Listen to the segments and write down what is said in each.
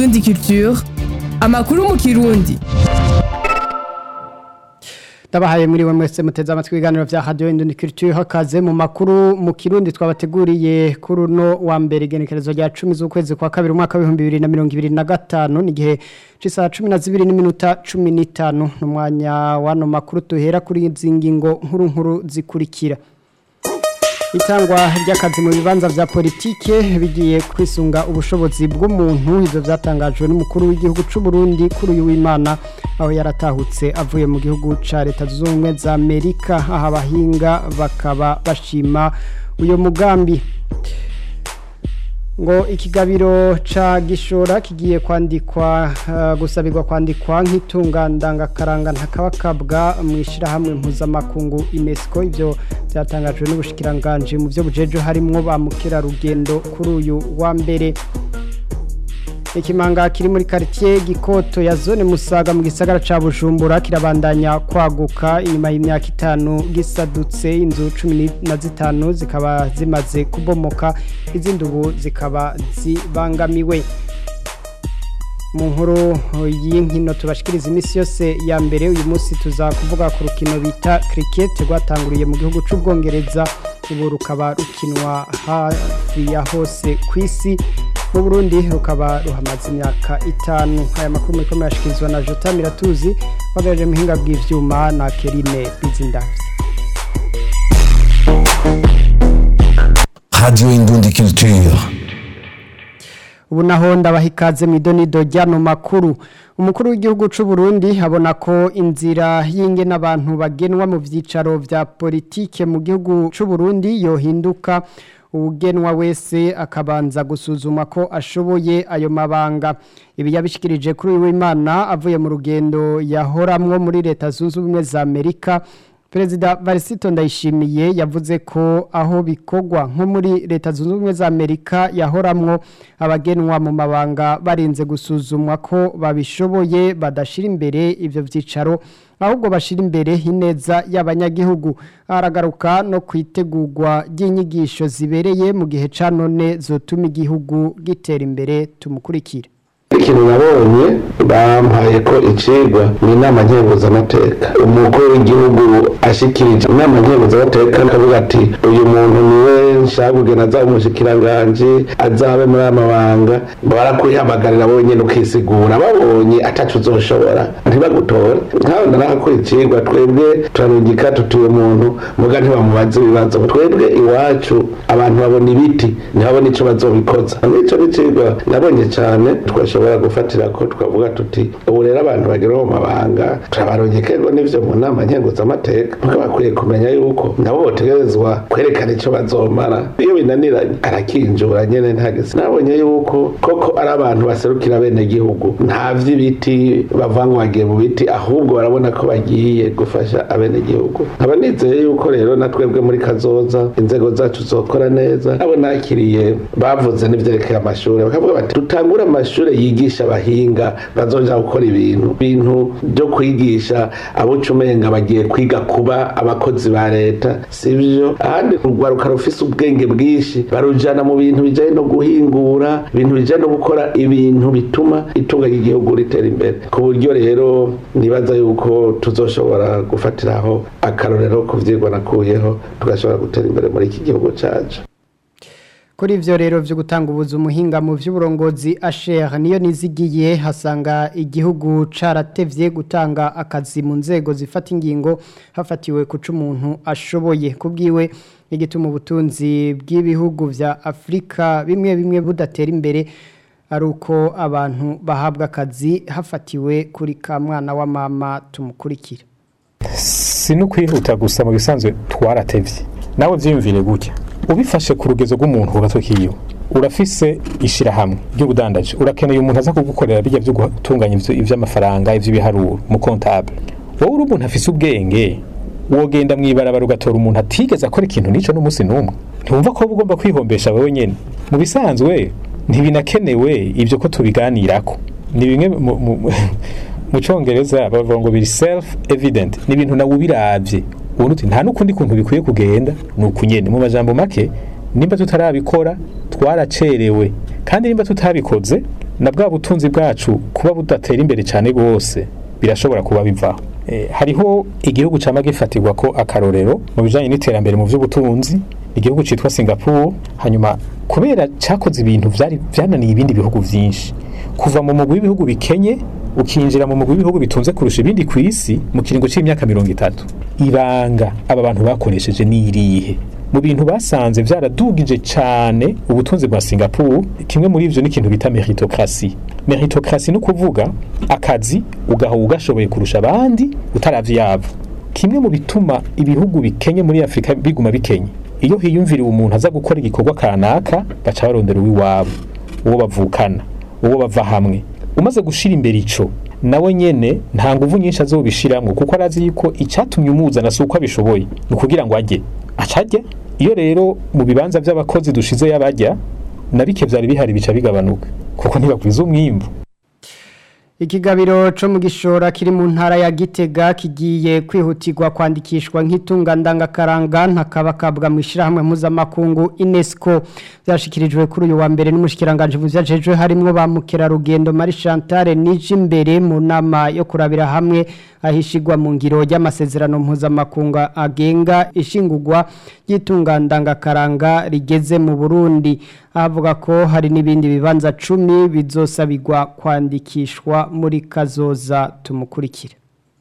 Indundi Culture amakuru mu kirundi Ndabahaye muri we mwese muteze amatwi ibiganiro vya Radio Indundi Culture hakaze mu makuru mu kirundi twabateguriye kuri uno wa mbere genekerezo rya 10 z'ukwezi kwa kabiri umwaka wa 2025 ni gihe cisa 12 n'iminota 15 n'umwanya wano makuru tuhera kuri izi ngingo nkuru nkuru zikurikira itangwa ry'akazi mu bibanza vya politike bigiye kwisunga ubushobozi bw'umuntu ivyo vyatangajwe n'umukuru w'igihugu c'u Burundi kuri uyu w'Imana aho yaratahutse avuye mu gihugu ca leta zunze ubumwe za Amerika aho abahinga bakaba bashima uyo mugambi ngo ikigabiro ca gishora kigiye kwandikwa uh, gusabirwa kwandikwa nk'itunga ndangakaranga ntakabakabwa mu ishirahamwe mpuzamakungu UNESCO ivyo byatangajwe n'ubushikiranganje mu byo bujejo harimwo ba mukerarugendo kuri uyu wa mbere ikimanga kiri muri quartier gikoto ya zone musaga mu gisagara ca Bujumbura kirabandanya kwaguka inyuma y'imyaka itanu gisadutse inzu 15 zikaba zimaze kubomoka izindi ubu zikaba zibangamiwe mu nkuru y'inkino tubashikiriza iminsi yose ya mbere uyu munsi tuza kuvuga ku rukino bita cricket rwatanguriye mu gihugu c'ubwongereza ubu rukaba rukinwa hafi ya hose ku isi mu Burundi rukaba ruhamaze imyaka itanu aya makuru muri komeye ashikirizwa na Jota Miratuzi wagaje muhinga bw'ivyuma na Kerine Bizindavye Radio Indundi Culture ubu naho ndabaha ikaze mu idonido ry'ano makuru umukuru w'igihugu c'u Burundi abona ko inzira y'inge n'abantu bagenwa mu vyicaro vya politike mu gihugu c'u Burundi yohinduka ugenwa wese akabanza gusuzuma ko ashoboye ayo mabanga ibi yabishikirije kuri uyu w'Imana avuye mu rugendo yahoramwo muri leta zunze ubumwe za Amerika Perezida Varisito Ndayishimiye yavuze ko aho bikogwa nko muri leta zunze ubumwe za Amerika yahoramwo abagenwa mu mabanga barinze gusuzumwa ko babishoboye badashira imbere ivyo vyicaro ahubwo bashira imbere ineza y'abanyagihugu aragaruka no kwitegurwa ry'inyigisho zibereye mu gihe ca none zotuma igihugu gitera imbere tumukurikira ikintu nabonye bampaye ko icigwa ni inama nkenguzamateka umukuru w'igihugu ashikirije inama nkenguzamateka akavuga ati uyu muntu niwe nshaka kugena azaba umushikiranganji azabe muri aya mabanga barakuyihamagarira bonyene ukisigura babonye atacu uzoshobora ntibagutore nkaho narakora icigwa twebwe turarungika tutuye umuntu muga ntibamubaze ibibazo twebwe iwacu abantu babona ibiti ntibabona ico bazobikoza nico n'icigwa nabonye cane twashobora gufatira ko twavuga tuti ubu rero abantu bagera mu mabanga turabarungike ngo n'ivyo mu nama nkenguzamateka muga bakwiye kumenya yuko nabo botegerezwa kwerekana ico bazomara iyo binaniranye arakinjura nyene ntageze nabonye yuko koko ari abantu baserukira bene gihugu nta vy'ibiti bavuga ngo bagiye mu biti ahubwo barabona ko bagiye gufasha abene gihugu nkaba nizeye yuko rero na twebwe muri kazoza inzego zacu zokora neza abo nakiriye bavuze n'ivyerekeye amashuri bakavuga bati dutangure amashuri yigisha abahinga bazoja gukora ibintu ibintu byo kwigisha abo umenga bagiye kwiga kuba abakozi ba leta sivyo ahandi urwaruka rufise ubwenge bwinshi barujana mu bintu bijanye no guhingura ibintu bijanye no gukora ibintu bituma itunga ry'igihugu ritera imbere ku buryo rero nibaza yuko tuzoshobora gufatiraho akarorero ku vyigwa nakuyeho tugashobora gutera imbere muri iki gihugu cacu kuri ivyo rero vyo gutanga ubuzi umuhinga mu vy'uburongozi Asher niyo nizigiye hasanga igihugu caratevye gutanga akazi mu nzego zifata ingingo hafatiwe kuca umuntu ashoboye kubwiwe igituma ubutunzi bw'ibihugu vya Afrika bimwe bimwe budatera imbere ari uko abantu bahabwa akazi hafatiwe kuri ka mwana wa mama tumukurikira si no kwihuta gusa mu bisanzwe twaratevye nawe vyiyumvire gutya ubifashe ku rugezo rw'umuntu uratokiyo urafise ishirahamwe ry'ubudandaji urakeneye umuntu aza kugukorera bijya byo gutunganya ivy'amafaranga ivy'ibiharuro mu comptable wowe uri umuntu afise ubwenge wogenda mwibarabara ugatora umuntu atigeze akora ikintu nico n'umunsi n'umwe ntiwumva ko ugomba kwihombesha wewe nyene mu bisanzwe ntibinakenewe ibyo ko tubiganirako ni bimwe mu congereza bavuga ngo biri self evident ni ibintu nawe ubiravye ubona uti nta n'ukundi kuntu bikwiye kugenda ni ukunyene mu majambo make nimba tutarabikora twaracerewe kandi nimba tutabikoze na bwa butunzi bwacu kuba budatera imbere cyane rwose birashobora kuba bivaho Eh, hariho igihugu cyama gifatirwa ko akarorero mu bijanye n'iterambere mu by'ubutunzi igihugu citwa Singapore hanyuma kubera cyakoze ibintu vyari vyananiye ibindi bihugu vyinshi kuva mu mugwi w'ibihugu bikenye ukinjira mu mugwi w'ibihugu bitunze kurusha ibindi ku isi mu kiringo c'imyaka mirongo itatu ibanga aba bantu bakoresheje ni irihe mu bintu basanze vyaradugije cane ubutunzi bwa Singapore kimwe muri ivyo ni ikintu bita meritocracy meritocracy ni ukuvuga akazi ugaha ugashoboye kurusha abandi utaravye yabo kimwe mu bituma ibihugu bikenye muri Afrika biguma bikenye iyo hiyumviriwe umuntu aza gukora igikorwa kanaka baca barondera uw'iwabo uwo bavukana uwo bava hamwe umaze gushira imbere ico nawe nyene nta nguvu nyinshi azobishiramwo kuko arazi yuko icyatumye umuzana si uko abishoboye ni ukugira ngo ajye acajya iyo rero mu bibanza by'abakozi dushize y'abajya na bike vyari bihari bica bigabanuka kuko ntibakwiza umwimbu Ikigabiro co mu gishora kiri mu ntara ya Gitega kigiye kwihutirwa kwandikishwa nk'itunga ndangakaranga ntakabakabwa mu ishirahamwe mpuzamakungu UNESCO byashikirijwe kuri uyu wa mbere n'umushikiranganje vyajejwe harimwo ba mukerarugendo Marie Chantal Nijimbere mu nama yo kurabira hamwe ahishigwa mu ngiro y'amasezerano mpuzamakungu agenga ishingurwa ry'itunga ndangakaranga rigeze mu Burundi avuga ko hari n'ibindi bibanza cumi bizosabirwa kwandikishwa muri kazoza tumukurikire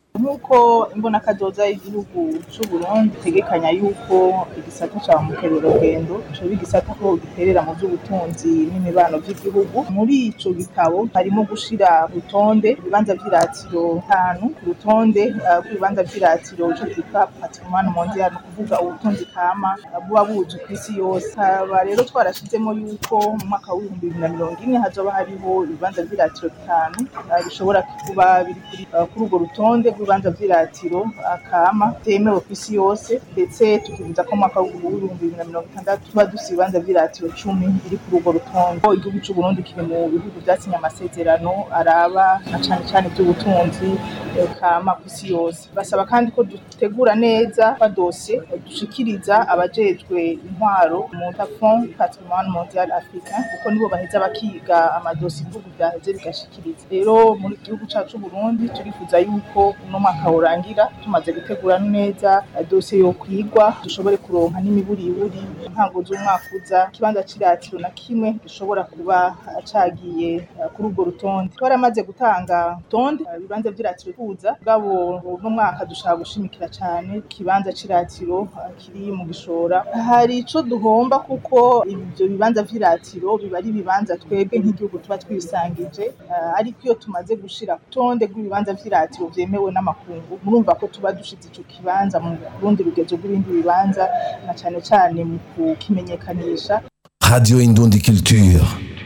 nk'uko imbonakazoza y'igihugu cy'u Burundi itegekanya yuko igisata cya mukerarugendo coba igisata ko giterera mu by'ubutunzi n'imibano by'igihugu muri ico gitabo harimo gushira urutonde ibibanza vy'iratiro bitanu ku rutonde uh, rw'ibibanza vy'iratiro ico twita patrimoine mondial ni ukuvuga ubutunzi kama uh, buba buzwi ku isi yose haba rero twarashizemo yuko mu mwaka w'ibihumbi bibiri na mirongo ine hazoba hariho ibibanza vy'iratiro bitanu uh, bishobora kuba biri kuri uh, kuri urwo rutonde rw'ibibanza vy'iratiro akama vyemewe ku isi yose ndetse tukibuza ko mu mwaka w'ibihumbi bibiri na mirongo itandatu tuba dufise ibibanza vy'iratiro cumi biri kuri urwo rutonde Ko igihugu c'u Burundi kiri mu bihugu vyasinye amasezerano araba na cane cane ivy'ubutunzi eh, kama ku isi yose basaba kandi ko dutegura neza kwa dosiye dushikiriza abajejwe intwaro mu Fond Patrimoine Mondial Africain kuko nibo baheza bakiga amadosiye ibihugu vyaheze bigashikiriza rero muri gihugu cacu c'u Burundi turifuza yuko uno mwaka worangira tumaze gutegura neza eh, dosiye yo kwigwa dushobore kuronka n'imiburiburi ntango z'umwaka uza ikibanza c'iratiro na kimwe gishobora kuba eh, cagiye eh, kuri urwo rutonde twaramaze gutanga urutonde eh, ibibanza vy'iratiro kuza bwabo uno mwaka dushaka gushimikira cane ikibanza c'iratiro eh, kiri mu gishora hari ico duhomba kuko ivyo bibanza vy'iratiro biba ari ibibanza twebwe nk'igihugu tuba twisangije eh, ariko iyo tumaze gushira ku rutonde rw'ibibanza vy'iratiro vyemewe n'amakungu murumva ko tuba dushize ico kibanza mu rundi rugezo rw'ibindi bibanza na cane cane mu kukimenyekanisha Radio Indundi Culture.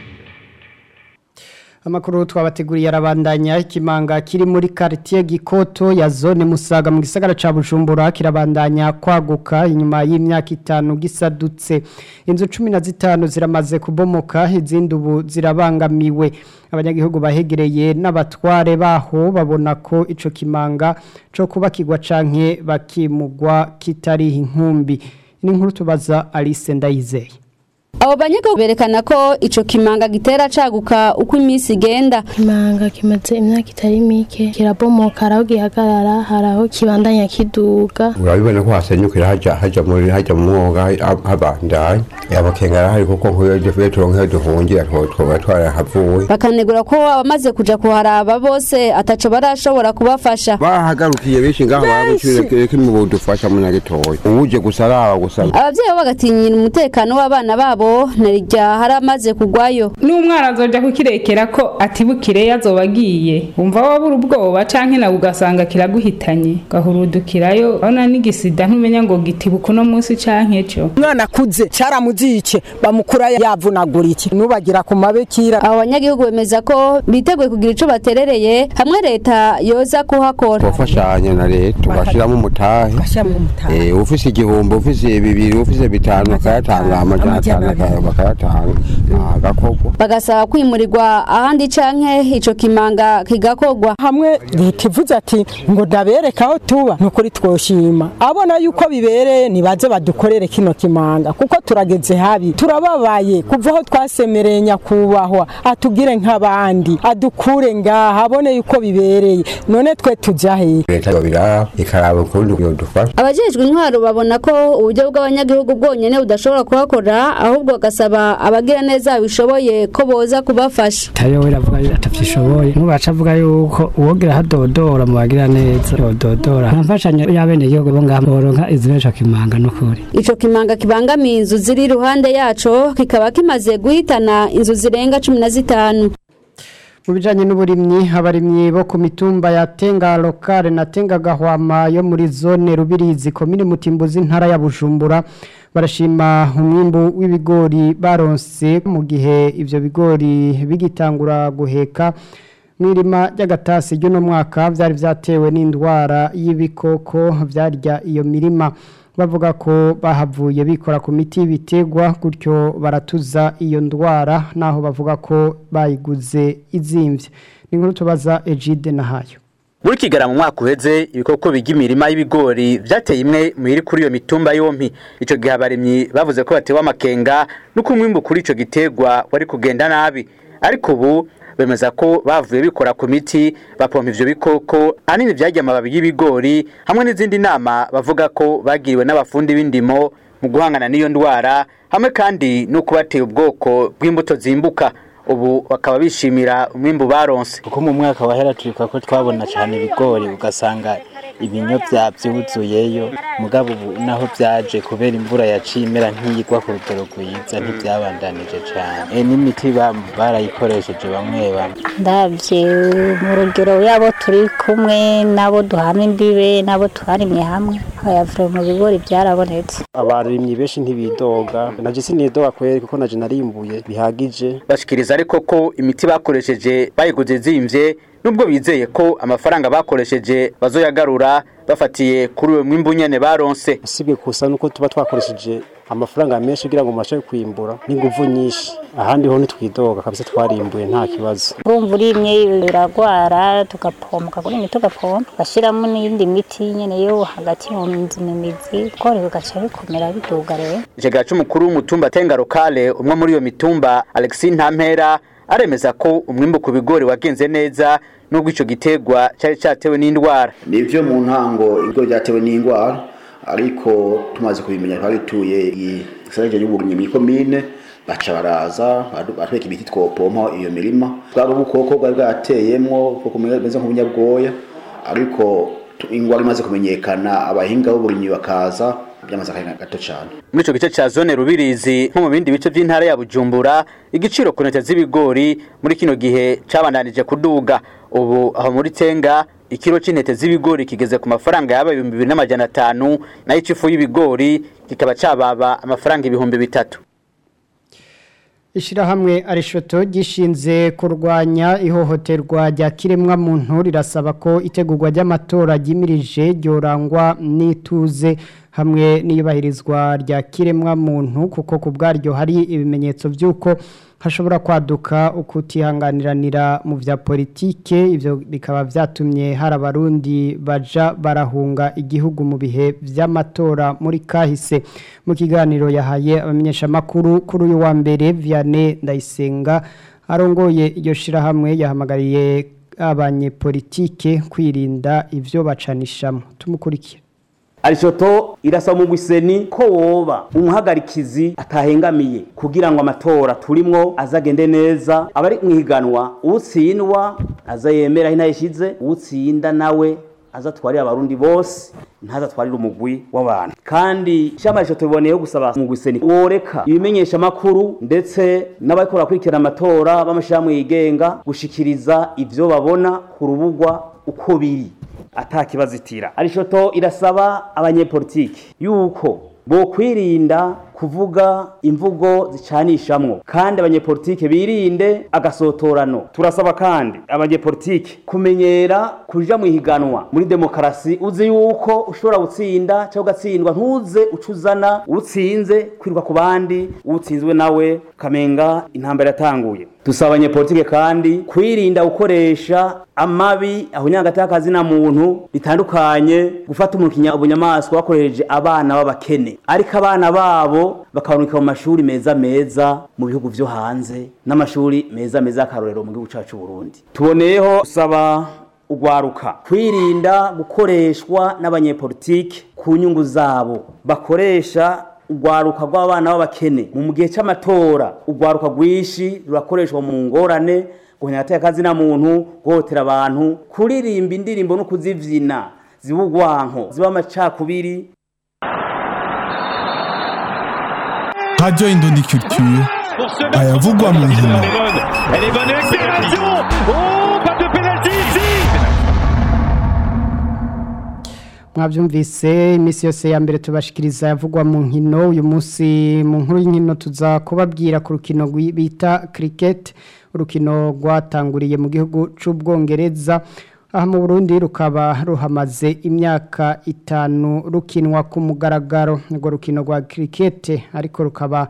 Amakuru twabateguriye arabandanya ikimanga kiri muri quartier Gikoto ya zone Musaga mu gisagara ca Bujumbura kirabandanya kwaguka inyuma y'imyaka itanu gisadutse inzu 15 ziramaze kubomoka izindi ubu zirabangamiwe abanyagihugu bahegereye n'abatware baho babona ko ico kimanga co kubakirwa canke bakimugwa kitari inkumbi ni nkuru tubaza Alice Ndayizeye abo banyagihugu berekana ko ico kimanga gitera caguka uko iminsi igenda Kimanga kimaze imyaka itari mike kirabomoka haraho gihagarara haraho kibandanya kiduga urabibona ko hasenyukira haja haja muri haja mu mwoga habandaye abakenga arahari kuko nk'uyo duvuye turonke duhungira twoba twarahavuye bakanegura ko abamaze kuja kuharaba bose ataco barashobora kubafasha bahagarukiye benshi ngaho baramucire kimwe budufasha mu nyagitoya uwuje gusa araba gusa abavyeyi bo bagatinyira umutekano w'abana babo narirya haramaze kugwayo n'umwana azoja kukirekera ko atibukire yazoba agiye wumva wabura ubwoba canke nawe ugasanga kiraguhitanye gahurudukirayo urabona n'igisida ntumenya ngo gitibuka uno munsi canke ejo umwana akuze caramuzice bamukura yavunagura iki nubagira ku mabekira abo banyagihugu bemeza ko biteguye kugira ico baterereye hamwe leta yoza kuhakora twafashanya na leta tugashiramo umutahe bashyiramo umutahe Eh, ufise igihumbi ufise bibiri ufise bitanu akayatanga amajana atanu baka- bakayatanga agakorwa bagasaba kwimurirwa ahandi canke ico kimanga kigakorwa hamwe leta ivuze ati ngo ndabereka aho tuba ni ukuri twoshima abona yuko bibereye nibaze badukorere kino kimanga kuko turageze habi turababaye kuva aho twasemereye nyakubahwa atugire nk'abandi adukure ngaha abone yuko bibereye none twe tujya hehe leta yobiraba ikaraba ukundi yodufasha abajejwe intwaro babona ko uburyo bw'abanyagihugu bwonyene budashobora kuhakora ahubwo bagasaba abagira neza bishoboye ko boza kubafasha tayo we ravuga atavyishoboye nubaca avuga yuko uwogira hadodora mu bagira neza yododora nta mfashanyo y'abene gihugu bo ngaha boronka izibesha kimanga n'ukuri ico kimanga kibangamiye inzu ziri iruhande yaco kikaba kimaze guhitana inzu zirenga cumi na zitanu mu bijyanye n'uburimyi abarimyi bo ku mitumba ya tenga lokale na tenga gahwama yo muri zone rubirizi komine mutimbuzi intara ya bujumbura barashima umwimbu w'ibigori baronse mu gihe ibyo bigori bigitangura guheka mu irima ry'agatasi ry'uno mwaka byari byatewe n'indwara y'ibikoko byarya iyo mirima bavuga ko bahavuye bikora ku miti y'ibiterwa gutyo baratuza iyo ndwara naho bavuga ko bayiguze izimbye ni nkuru tubaza Egide Nahayo muri kigara mu mwaka uheze ibikoko bijya imirima y'ibigori byateye imwe mu iri kuri iyo mitumba yompi icyo gihe abarimyi bavuze ko batewe amakenga nuko umwimbu kuri icyo giterwa wari kugenda nabi ariko ubu bemeza ko bavuye bikora ku miti bapompa ivyo bikoko ahanini vyarya amababi y'ibigori hamwe n'izindi nama bavuga ko bagiriwe n'abafundi b'indimo mu guhangana n'iyo ndwara hamwe kandi no kubateye ubwoko bw'imbuto zimbuka ubu bakaba bishimira umwimbu baronse kuko mu mwaka wahera turibuka ko twabona cyane ibigori ugasanga ibinyo byuzuyeyo mugabo ubu naho byaje kubera imvura yaciye imera nk'iyigwa ku rugero rwiza ntibyabandanije cyane e n'imiti ba- barayikoresheje bamwe bamwe ndabye mu rugero yabo turi kumwe nabo duhana imbibe nabo twarimye hamwe bayavura mu bigori byarabonetse abarimyi benshi ntibidoga naje sinidoga kweri kuko naje narimbuye bihagije bashikiriza ariko ko imiti bakoresheje bayiguze zimvye nubwo bizeye ko amafaranga bakoresheje bazoyagarura bafatiye kuri uwo mwimbu nyene baronse usibye gusa nuko tuba twakoresheje amafaranga menshi kugira ngo mubashe kwimbura n'inguvu nyinshi ahandi ho ntitwidoga kabisa twarimbuye nta kibazo urumva urimye biragwara tugapompa kuri imiti tugapompa ugashyiramo n'iyindi miti nyine yo hagati mu mizi mu mizi ibigori bigaca bikomera biduga rero Icegera c'umukuru w'umutumba Tenga Lokale umwe muri iyo mitumba Alexis Ntampera aremeza ko umwimbu ku bigori wagenze neza nubwo ico gitegwa cari catewe n'indwara nivyo mu ntango ibigori byatewe n'indwara ariko tumaze kubimenya twabituye igisagara y'uburimyi muri komine baca baraza badu- batwereka imiti twopompa iyo mirima bwari ubukoko bwari bwateyemwo ubukoko bumeze nk'ubunyabwoya ariko tu- ingwara imaze kumenyekana abahinga b'uburimyi bakaza byamaze akanya gato cyane muri ico gice ca zone Rubirizi nko mu bindi bice vy'intara ya Bujumbura igiciro ku ntete z'ibigori muri kino gihe cabandanije kuduga ubu aho muri Tenga ikiro c'intete z'ibigori kigeze ku mafaranga yaba ibihumbi bibiri n'amajana atanu nayo icifu y'ibigori kikaba cababa amafaranga ibihumbi bitatu Ishirahamwe arishoto gishinze kurwanya ihohoterwa rya kiremwa muntu rirasaba ko itegurwa ry'amatora ryimirije ryorangwa n'ituze hamwe n'iyubahirizwa rya kiremwa muntu kuko ku bwaryo hari ibimenyetso by'uko hashobora kwaduka ukutihanganiranira mu vya politike ivyo bikaba vyatumye hari abarundi baja barahunga igihugu mu bihe vy'amatora muri kahise mu kiganiro yahaye abamenyesha makuru kuri uyu wa mbere Vianney Ndayisenga arongoye iryo shirahamwe yahamagariye abanyepolitike kwirinda ivyo bacanishamo tumukurikire arishoto irasaba mu gwiseni ko woba umuhagarikizi atahengamiye kugira ngo amatora turimwo azagende neza abari mwiganwa utsindwa aza yemera aho intayishize utsinda nawe azatwarira abarundi bose ntazatwarire umugwi w'abantu kandi ishamba rishoto biboneyeho gusaba mu gwiseni woreka ibimenyesha makuru ndetse n'abariko barakurikirana amatora b'amashirahamwe yigenga gushikiriza ivyo babona ku rubugwa uko biri atakibazitira arishoto irasaba abanyepolitiki yuko bo kwirinda kuvuga imvugo zicanishamwo kandi abanyepolitike birinde agasotorano turasaba kandi abanyepolitike kumenyera kuja mu ihiganwa muri demokarasi uzi yuko ushobora gutsinda cyangwa ugatsindwa ntuze ucuzana utsinze kwiruka ku bandi utsinzwe nawe kamenga intambara yatanguye dusaba abanyepolitike kandi kwirinda gukoresha amabi ahunyagati y'akazina muntu bitandukanye gufata umukinya ubunyamaswa bakoresheje abana b'abakene ariko abana babo bakabanuka mu mashuri meza meza mu bihugu vyo hanze n'amashuri meza meza y'akarorero mu gihugu cacu Burundi tuboneyeho gusaba ugwaruka kwirinda gukoreshwa n'abanyepolitike ku nyungu zabo bakoresha ugwaruka rw'abana b'abakene mu gihe cy'amatora ugwaruka rwinshi rurakoreshwa mu ngorane guhenya akazina muntu guhotera abantu kuririmba indirimbo no kuzivyina ziba ugwanko ziba amacakubiri Radio Indondi Culture ayavugwa mu nkino Elle est bonne accélération Oh, pas de pénalty ici mwabyumvise iminsi yose ya mbere tubashikiriza yavugwa mu nkino uyu munsi mu nkuru y'inkino tuza kubabwira ku rukino rwi- bita cricket urukino rwatanguriye mu gihugu c'ubwongereza aha mu Burundi rukaba ruhamaze imyaka itanu rukinwa ku mugaragaro urwo rukino rwa cricket ariko rukaba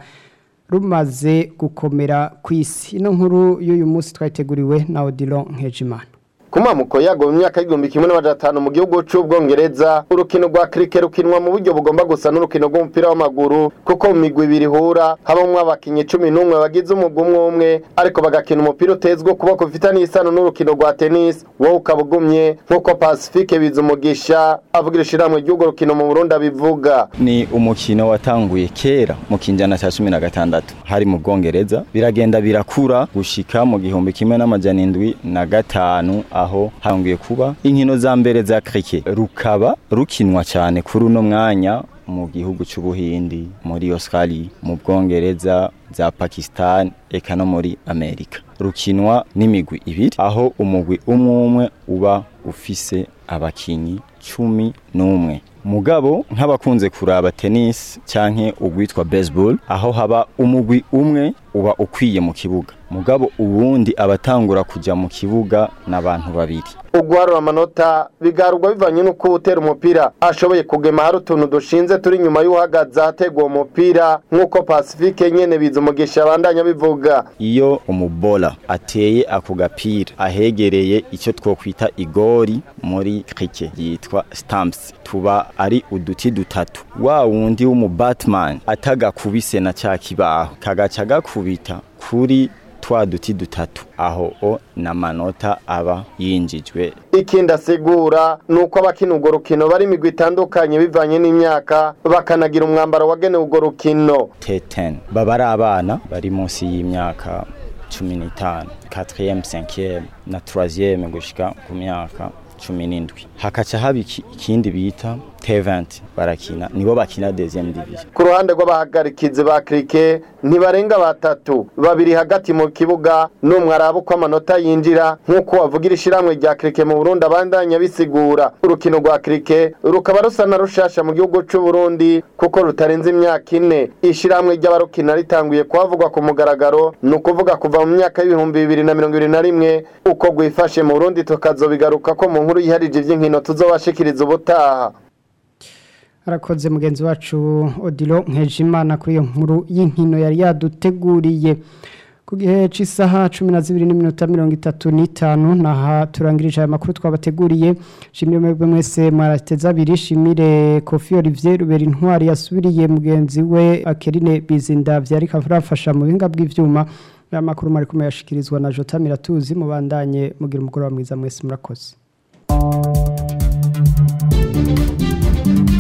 rumaze gukomera ku isi ino nkuru y'uyu munsi twayiteguriwe na Odilon Nkejimana kumamuko yago mu myaka y'igihumbi kimwe n'amajana atanu mu gihugu c'ubwongereza urukino rwa kirike rukinwa mu buryo bugomba gusa n'urukino rw'umupira w'amaguru kuko mu migwi ibiri ihura habamwo abakinyi cumi n'umwe bagize umugwi umwe umwe ariko bagakina umupira utezwe ukuboko bifitaniye isano n'urukino rwa tennis wowe ukaba ugumye nk'uko pacifique biza umugisha avugira ishirahamwe ry'urwo rukino mu burundi abivuga ni umukino watanguye kera mu kinjana cya cumi na gatandatu hari mu bwongereza biragenda birakura gushika mu gihumbi kimwe n'amajana indwi na gatanu aho hangiye kuba inkino za mbere za cricket rukaba rukinwa cyane kuri uno mwanya mu gihugu c'ubuhindi muri Australia mu bwongereza za Pakistan eka no muri Amerika rukinwa n'imigwi ibiri aho umugwi umwe umwe uba ufise abakinyi cumi n'umwe mugabo nk'abakunze kuraba tennis canke ugwitwa baseball aho haba umugwi umwe uba ukwiye mu kibuga mugabo ubundi abatangura kuja mu kibuga n'abantu babiri uguharura amanota bigarurwa bivanye n'uko utera umupira ashoboye kugema hari utuntu dushinze turi inyuma y'uhagaze ahategwa uwo mupira nk'uko pacifique nyene biza umugisha abandanya bivuga iyo umubola ateye ako gapira ahegereye icyo twokwita igori muri cricket yitwa stamps tuba ari uduti dutatu wa wundi w'umu batman atagakubise na ca kibaho kagaca gakubita kuri twa duti dutatu aho o n'amanota aba yinjijwe ikindi asigura ni uko abakina urwo rukino bari imigwi itandukanye bivanye n'imyaka bakanagira umwambaro wagenewe urwo rukino T10 baba ari abana bari munsi y'imyaka cumi n'itanu 4 5 na 3 gushika ku myaka cumi n'indwi hakaca haba iki- ikindi bita T20 barakina nibo bakina deuxième division ku ruhande rw'abahagarikizi ba kirike ntibarenga batatu babiri hagati mu kibuga n'umwe araba uko amanota yinjira nk'uko wavugira ishyirahamwe rya kirike mu burundi abandanya bisigura urukino rwa kirike rukaba rusa na rushasha mu gihugu cy'u Burundi kuko rutarenze imyaka ine ishyirahamwe ry'abarukina ritanguye kuhavugwa ku mugaragaro ni ukuvuga kuva mu myaka y'ibihumbi bibiri na mirongo ibiri na rimwe uko rwifashe mu burundi tukazobigaruka ko mu nkuru yiharije iby'inkino tuzobashikiriza ubutaha arakoze mugenzi wacu odilo nkejimana kuri iyo nkuru y'inkino yari yaduteguriye ku gihe cy'isaha cumi na zibiri n'iminota mirongo itatu n'itanu naha turangirije aya makuru twabateguriye shimire mwebwe mwese mwarateze abiri shimire kofi olivier rubera intwari yasubiriye mugenzi we akerine bizinda byari kafasha mu bihinga bw'ibyuma aya makuru mwari kumwe yashikirizwa na jota miratuzi mubandanye mugira umugoroba mwiza mwese murakoze